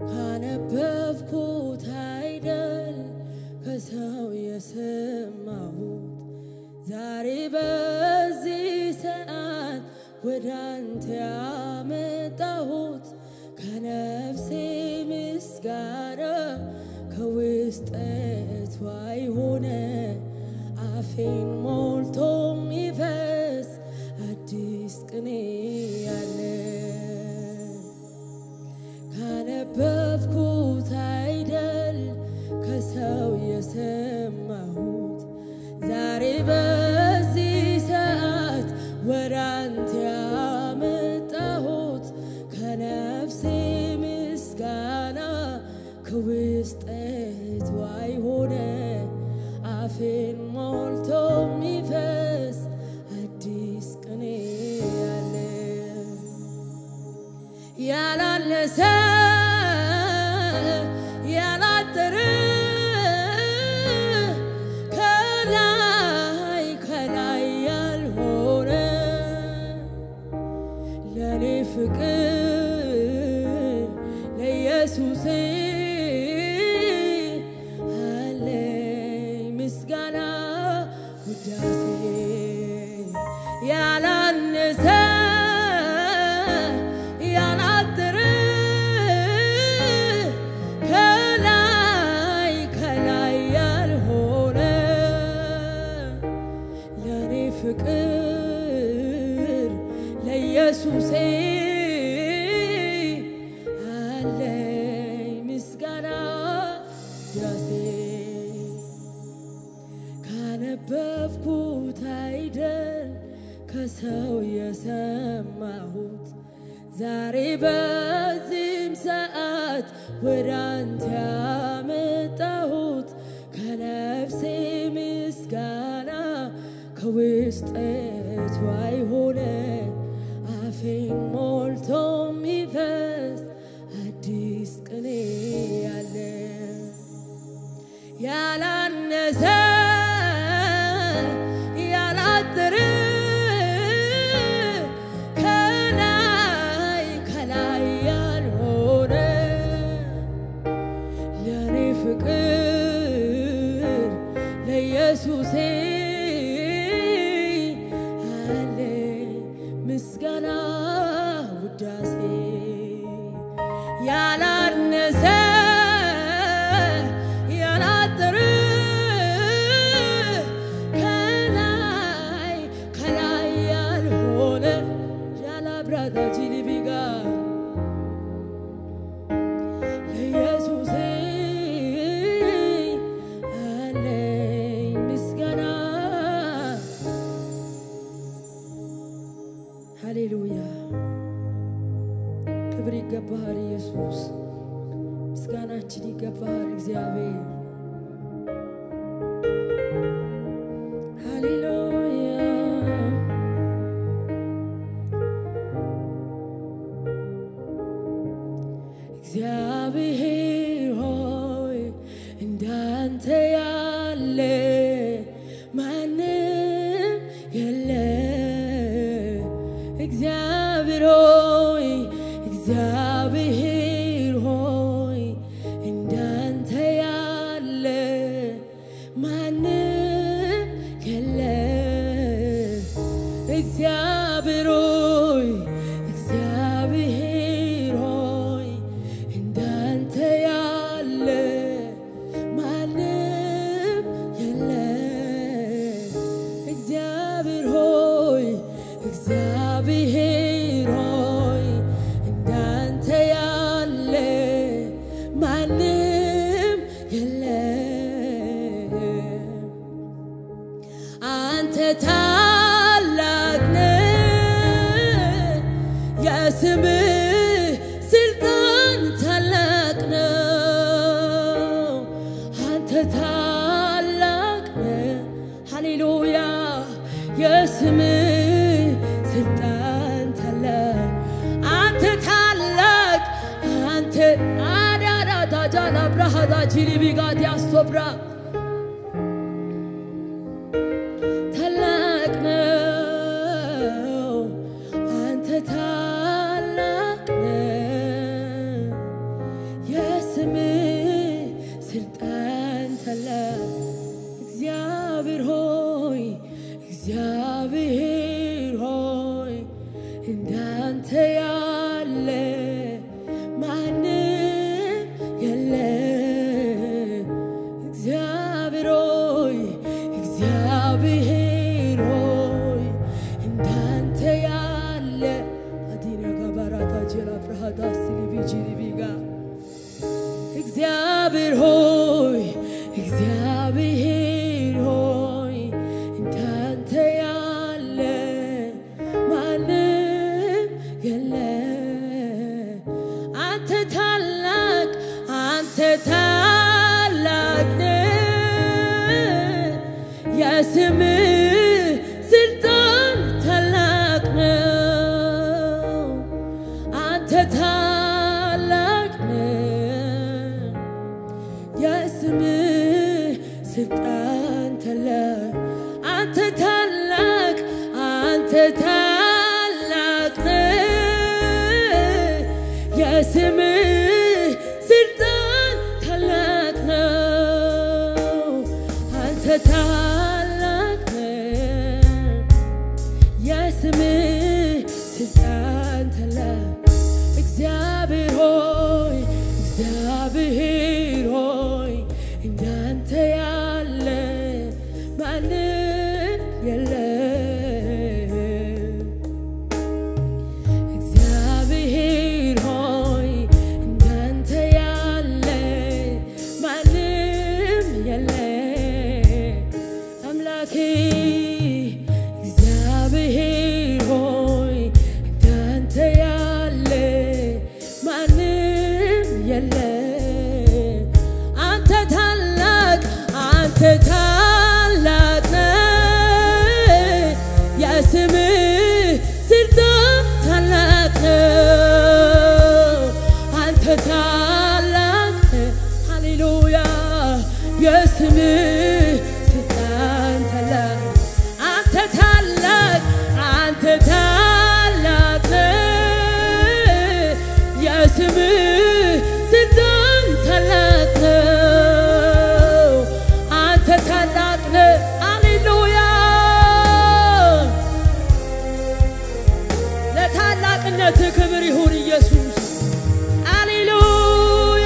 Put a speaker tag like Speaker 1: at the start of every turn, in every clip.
Speaker 1: ካነበብኩት አይደል ከሰው የሰማሁት ዛሬ በዚህ ሰዓት ወደ አንተ ያመጣሁት ከነፍሴ ምስጋና ከውስጠቷ የሆነ አፌን ሞልቶ የሚፈስ አዲስ ቅኔ ያለ ካነበብኩት አይደል ከሰው የሰማሁት ዛሬ በዚህ ሰዓት ወደ አንተ ያመጣሁት ከነፍሴ ምስጋና ከውስጠቷ የሆነ አፌን ሞልቶ የሚፈስ አዲስ ቅኔ ያለ ያላለሰ ያላጠረ ከላይ ከላይ ያልሆነ ለኔ ፍቅር ለኢየሱሴ አለኝ ምስጋና ውዳሴ ያላነሰ ያላጠረ ከላይ ከላይ ያልሆነ ለኔ ፍቅር ለኢየሱሴ አለኝ ምስጋና ዳሴ ካነበብኩት አይደል ከሰው የሰማሁት ዛሬ በዚህም ሰዓት ወደ አንተ ያመጣሁት ከነፍሴ ምስጋና ከውስጠቷ የሆነ አፌን ሞልቶ የሚፈስ አዲስ ቅኔ ያለ ያላነሰ ያላጠረ ከላይ ከላይ ያልሆነ ለኔ ፍቅር ለኢየሱሴ አለኝ ምስጋና ውዳሴ ያላነሰ ያላጠረ ከላይ ከላይ ያልሆነ ዣላብራታ ጂሊቢጋ ለኢየሱሴ አለኝ ምስጋና ሃሌሉያ ክብር ይገባሃል ኢየሱስ ምስጋናችን ይገባሃል እግዚአብሔር ሃሌሉያ እግዚአብሔር ሆይ እንዳንተ ያለ ማንም የለ እግዚአብሔር ሆይ እግዚአብሔር ሆይ እንዳንተ ያለ ማንም የለ እግዚአብሔር ሆይ እግዚአብሔር ሆይ እንዳንተ ያለ ማንም የለ እግዚአብሔር ሆይ እግዚአብሔር ሆይ እንዳንተ ያለ ማንም የለ አንተ ታላቅ ነህ፣ የስምህ ስልጣን ታላቅ ነው። አንተ ታላቅ ነህ፣ ሃሌሉያ የስምህ ስልጣን ታላቅ አንተ ታላቅ አንተ አዳዳ ታጃላ ብራሃዳ ጂሊቢጋት ያስቶብራ ታላቅ ነው አንተ ታላቅ ነህ እግዚአብሔር ሆይ እግዚአብሔር ሆይ እንዳንተ ያለ ማንም የለ። አንተ ታላቅ አንተ ታላቅ ነህ። የስምህ ስልጣን ታላቅ ነው። አንተ ታላቅ ነህ። የስምህ ስልጣን ታላቅ አንተ ታላቅ አንተ ታላቅ ነህ። የስምህ ስልጣን ታላቅ ነው። አንተ ታላቅ ነህ። የስምህ ስልጣን ታላቅ እግዚአብሔር ሆይ እግዚአብሔር ሆይ እንዳንተ ያለ ማንም የለም። እግዚአብሔር ሆይ እንዳንተ ያለ ማንም የለም። አምላኬ እግዚአብሔር ሆይ እንዳንተ ያለ ማንም የለም። አንተ ታላቅ አንተ ታላቅ ነህ። የስምህ ስልጣን ታላቅ ነው። አንተ ታላቅ ነህ። ሃሌሉያ የስምህ ስልጣን ታላቅ አንተ ታላቅ አንተ ታላቅ ነህ። የስምህ ስልጣን ታላቅ ነው። አንተ ታላቅ ነህ። ሃሌሉያ ለታላቅነት ክብር ይሁን ኢየሱስ። ሃሌሉያ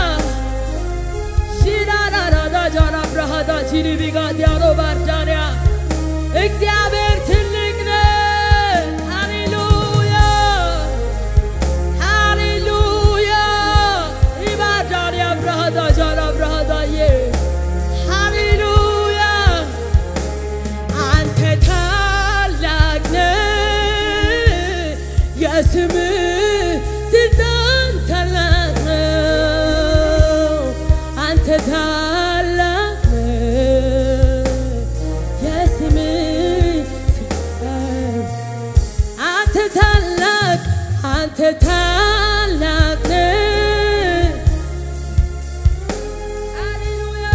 Speaker 1: ሺራራራዳ ጃራ ብርሃዳ ቺሪቢጋ ዲያሮ ባርዳንያ እግዚአብሔር ትልቅ ነው። ሃሌሉያ ሃሌሉያ ኢባዳንያ ብርሃዳ ጃራ ብርሃዳዬ ሃሌሉያ አንተ ታላቅ ነህ። የስምህ ስልጣን ታላቅ ነው። አንተ ታላቅ ነህ። የስምህ ስልጣን አንተ ታላቅ አንተ ታላቅ ነህ። ሃሌሉያ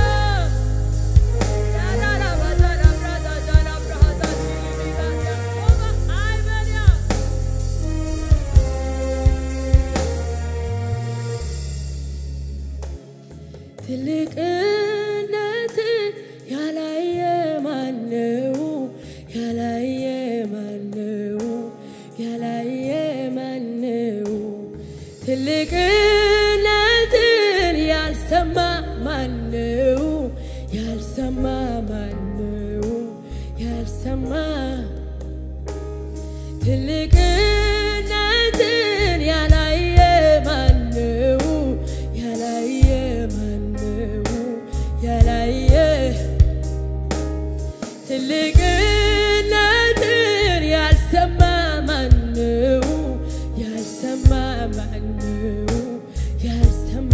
Speaker 1: ትልቅነትን ያላየ ማነው? ያላየ ማነው? ያላየ ማነው? ትልቅነትን ያልሰማ ማነው? ያልሰማ ማነው? ያልሰማ ትልቅነትን ያላየ ማነው? ያላየ ማነው? ያላየ ትልቅነትን ያልሰማ ማነው? ያልሰማ ማነው? ያልሰማ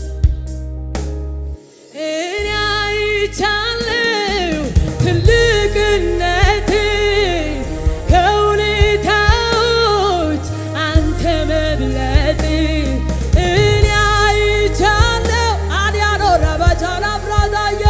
Speaker 1: እኔ አይቻለሁ ትልቅነትን ከሁኔታዎች አንተ መብለጥ እኔ አይቻለሁ አዲያኖ ረባቻላ ብራዛዬ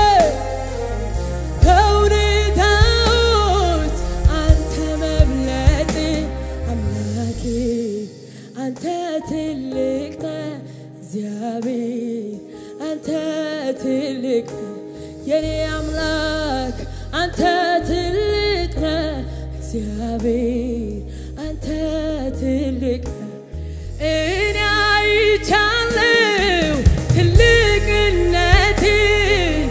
Speaker 1: ከሁኔታዎች አንተ መብለጥ አምላኬ አንተ ትልቅ ነህ እግዚአብሔር አንተ ትልቅ ነህ የኔ አምላክ አንተ ትልቅ ነህ እግዚአብሔር አንተ ትልቅ ነህ እኔ አይቻለሁ ትልቅነትን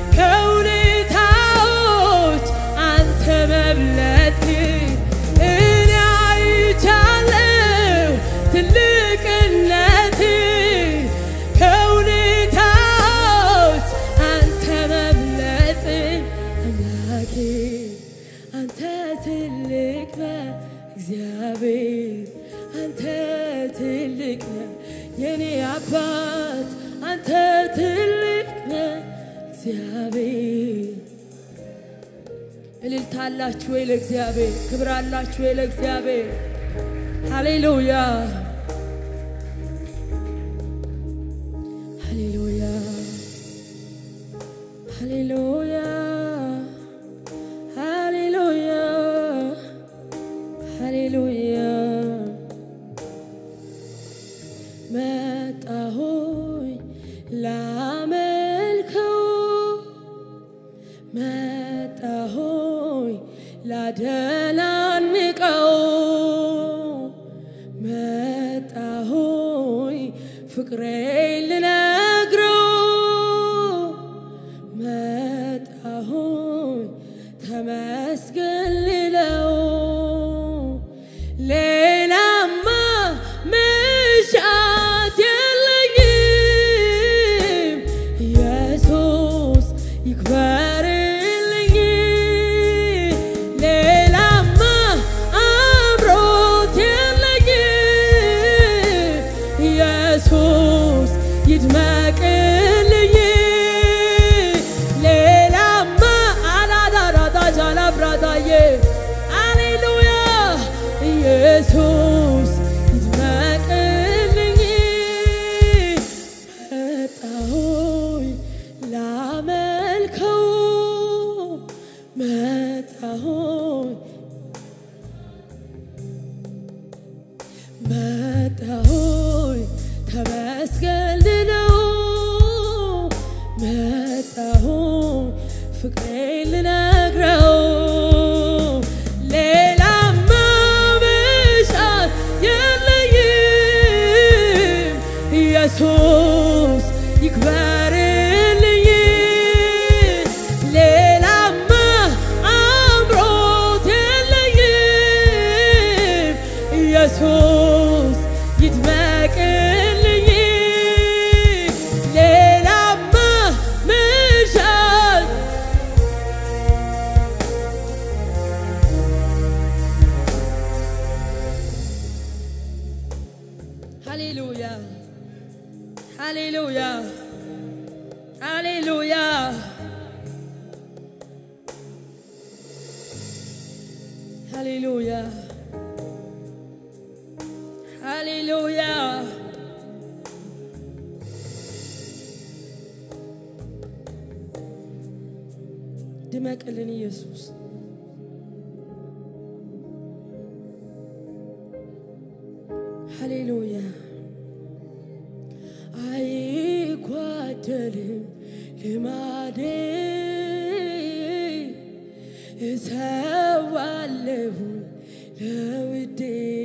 Speaker 1: ከሁኔታዎች አንተ መብለጥ እኔ አይቻለሁ ትልቅነትን ከሁኔታዎች እግዚአብሔር እልልታ አላችሁ ወይ ለእግዚአብሔር? ክብር አላችሁ ወይ ለእግዚአብሔር? ሃሌሉያ ሃሌሉያ ሃሌሉያ ሃሌሉያ ሃሌሉያ መጣሆይ ላመልከው መጣሆይ ላደላንቀው መጣሆይ ፍቅሬ ልነግረው መጣሆይ ተመስገን ልለው ሌላማ መሻት የለኝም ኢየሱስ ይክበርልኝ ሌላማ አምሮት የለኝም ኢየሱስ ይድመቅልኝ ሌላማ አላዳራዳጅ አላብራዳዬ አሌሉያ ኢየሱስ ይድመቅልኝ መጣሆይ ላመልከው መጣሆይ መጣሆይ ተመስገን ልለው መጣሆይ ፍቅሬን ልነግረው ሌላማ መሻት የለኝም ኢየሱስ ይክበርልኝ ሌላማ አምሮት የለኝም ኢየሱስ ይድመቅልኝ ሌላማ መሻት ሃሌሉያ ሃሌሉያ ሃሌሉያ ሃሌሉያ ሃሌሉያ ድመቅልን ኢየሱስ ሃሌሉያ አይጓደልም ልማዴ እሰዋለሁ ለውዴ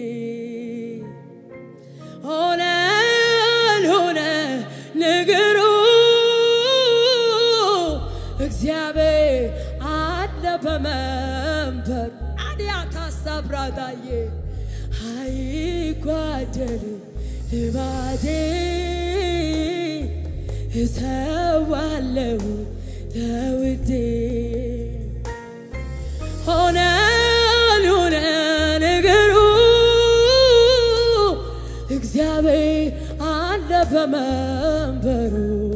Speaker 1: ሆነ አልሆነ ነገሩ እግዚአብሔር አለ በመንበሩ አዲያ ታሳብራዳዬ አይጓደልም ልማዴ እሰዋለሁ ለውዴ ሆነ አልሆነ ነገሩ እግዚአብሔር አለ በመንበሩ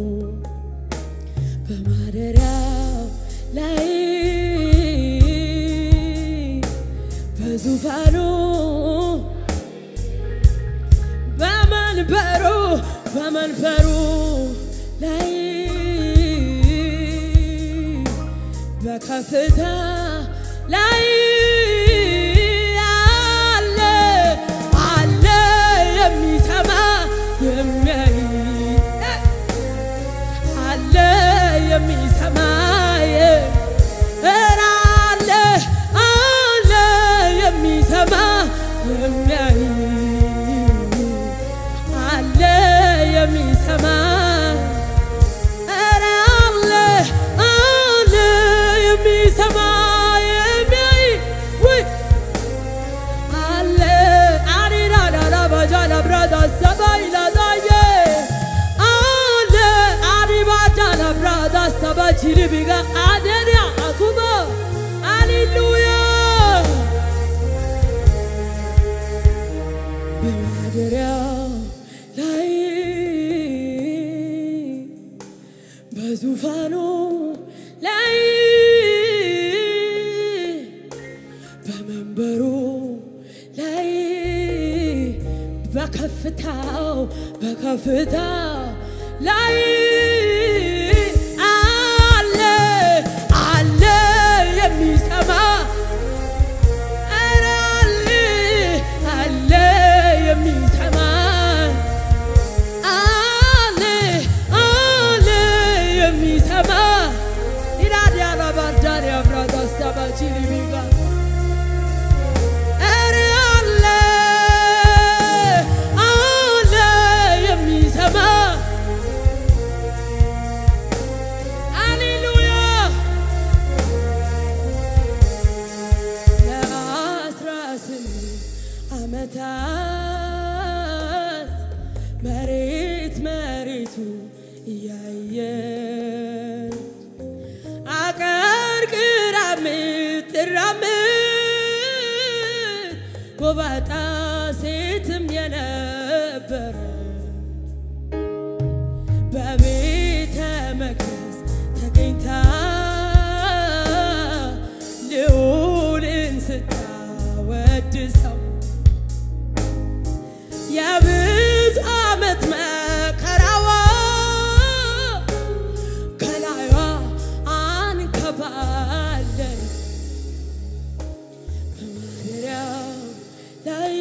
Speaker 1: በማደሪያው ላይ በዙፋኑ በመንበሩ በመንበሩ ላይ በከፍታ ላይ አለ አለ የሚሰማ የሚያይ አለ የሚሰማ ኧረ አለ አለ የሚሰማ የሚያይ አለ የሚሰማ ኧረ አለ አለ የሚሰማ የሚያይ ውይ አለ አሪራዳራ ባጃላ ብራዳ ሰባይ ላዳየ አለ አሪባጃላ ብራዳ ሰባ ቺሪቢጋ አደሪያ አኩማ አሌሉያ በማደሪያው ላይ በዙፋኑ ላይ በመንበሩ ላይ በከፍታው በከፍታው ላይ አለ አለ የሚሰማ ኧረ አለ አለ የሚሰማ አለ አለ የሚሰማ ኢራዲያ ላባርዳሪ አብራዳ አስታባቺ ሊቢጋ ኧረ አለ አለ የሚሰማ ሃሌሉያ ለአስራ ስምንት ዓመታት መሬት መሬቱ እያየን አቀርቅራ ምትራምድ ጎባጣ ሴትም የነበረ በቤተ መቅደስ ተገኝታ ልዑልን ስታወድሰው የብዙ ዓመት መከራዋ ከላይዋ አንከባለን በማደሪያው ላይ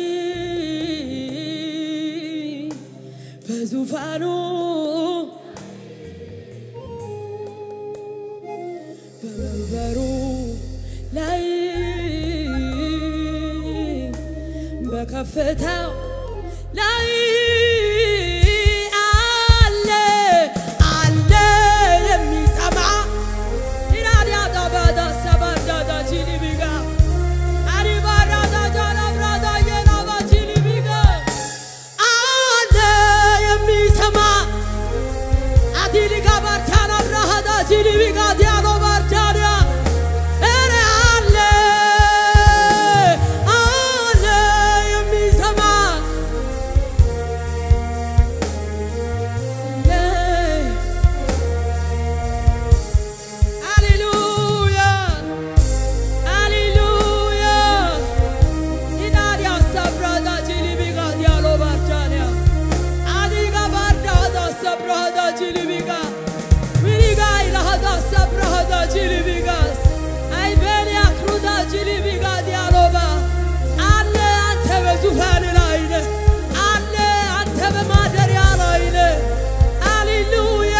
Speaker 1: በዙፋኑ በመንበሩ ላይ በከፍታው ላይ አለ አለ የሚሰማ ኢራዲያ ዳባዳ ሰባዳዳ ቺሊቢጋ አሪባራዳ ጃላብራዳ የናባ ቺሊቢጋ አለ የሚሰማ አዲሊጋ ባርታና ብራሃዳ ቺሊቢጋ ዲያሎ ባርታንያ ኧረ አለ አለ የሚሰማ ሃሌሉያ ሃሌሉያ ኢዳዲያ ሰብራዳ ቺሊቢጋ ዲያሎ ባርታንያ አዲጋ ባርዳዳ ሰብራዳ ቺሊቢጋ ዊሪጋ ኢላሃዳ ሰብራዳ ቺሊቢጋስ አይቤሊያ ክሩዳ ቺሊቢጋ ዲያሎባ አለ አንተ በዙፋን ላይ ነህ አለ አንተ በማደሪያ ላይ ነህ ሃሌሉያ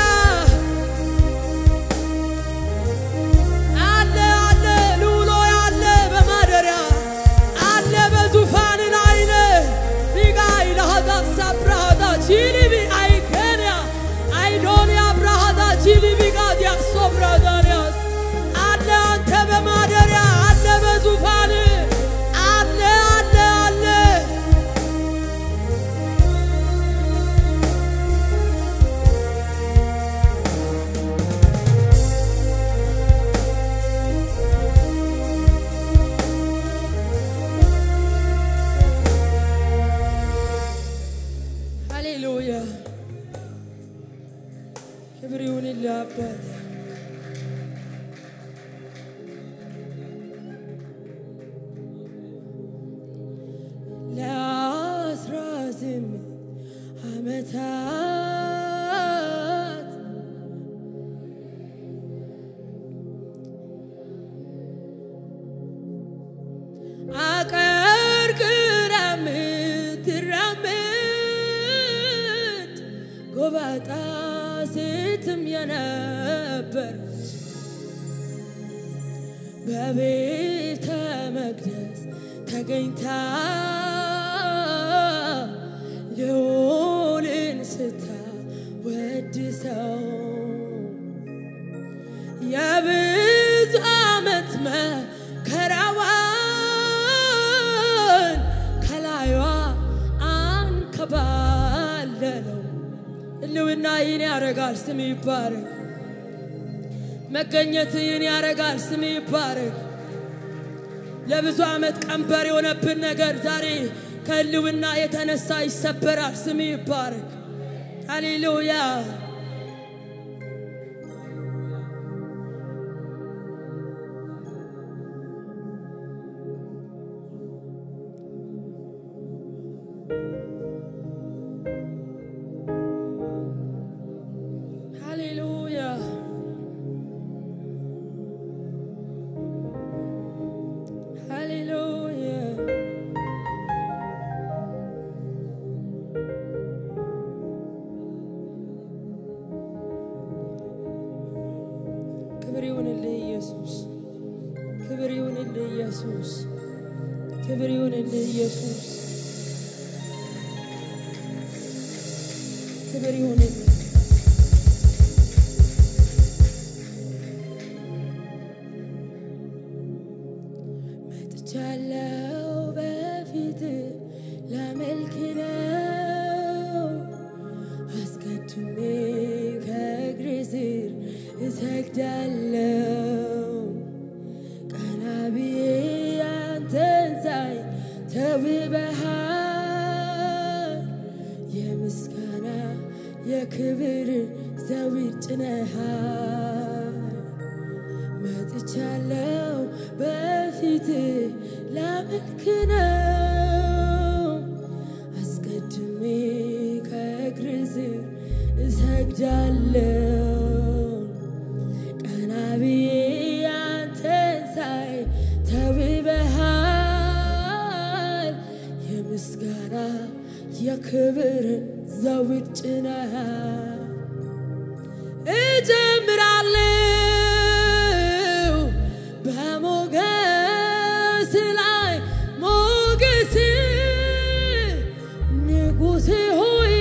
Speaker 1: አለ አለ ልውሎ ያለ በማደሪያ አለ በዙፋን ላይ ነህ ቢጋ ኢላሃዳ ሰብራዳ ቺሊቢ አይኬንያ አይዶንያ ብራሃዳ ቺሊቢጋ ዲያሶ ብራዳንያስ አለ አንተ በማደሪያ አለ በዙፋን አለ አለ አለ ሃሌሉያ ክብር ይሁንልህ አባት ለአስራ ስምንት ዓመታት አቀርቅራ ምትራምድ ጎባጣ ሴትም የነበረች በቤተ መቅደስ ተገኝታ ልዑልን ስታወድሰው የብዙ ዓመት መከራዋን ከላይዋ አንከባለለው። ሕልውና ይህን ያደርጋል፣ ስም ይባረክ። መገኘት ይህን ያደርጋል፣ ስም ይባረክ። ለብዙ ዓመት ቀንበር የሆነብን ነገር ዛሬ ከሕልውና የተነሳ ይሰበራል፣ ስም ይባረክ። ሃሌሉያ ክብር ይሁንልህ ኢየሱስ፣ ክብር ይሁንልህ ኢየሱስ፣ ክብር ይሁንልህ ኢየሱስ፣ ክብር ይሁንልህ። መጥቻለሁ በፊት ላመልክ ነው አስቀድሜ ከእግር ስር እሰግዳለሁ ቀና ብዬ አንተን ሳይ ተውበሃል የምስጋና የክብር ዘውድ ጭነሃል መጥቻለሁ በፊት ላመልክ ነው አስቀድሜ ከእግር ስር እሰግዳለሁ ቀና ብዬ አንተን ሳይ ተውበሃል የምስጋና የክብር ዘውድ ጭነሃል እጀምራለሁ በሞገስ ላይ ሞገስ ንጉሥ ሆይ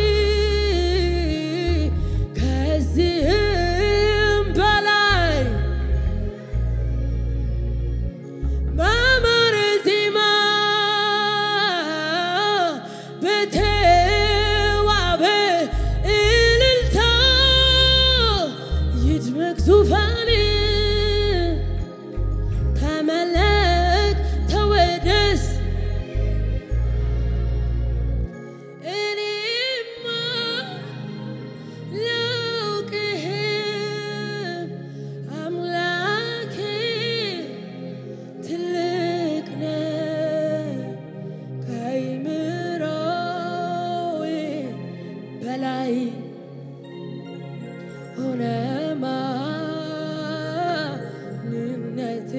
Speaker 1: ከዚህም በላይ በማረ ዜማ በተዋበ እልልታ ይድመቅ ዙፋን ተመለክ ተወደስ እኔማ ላውቅህም አምላኬ ትልቅ ነህ ከአእምሮዬ በላይ ሆነ ማንነት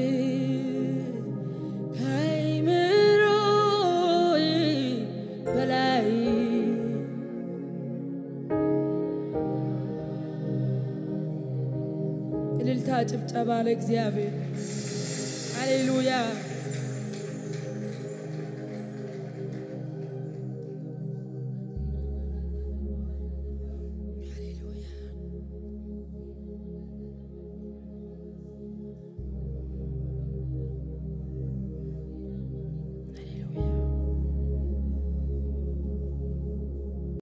Speaker 1: ከአእምሮዬ በላይ እልልታ ጭብጨባ ለእግዚአብሔር ሃሌሉያ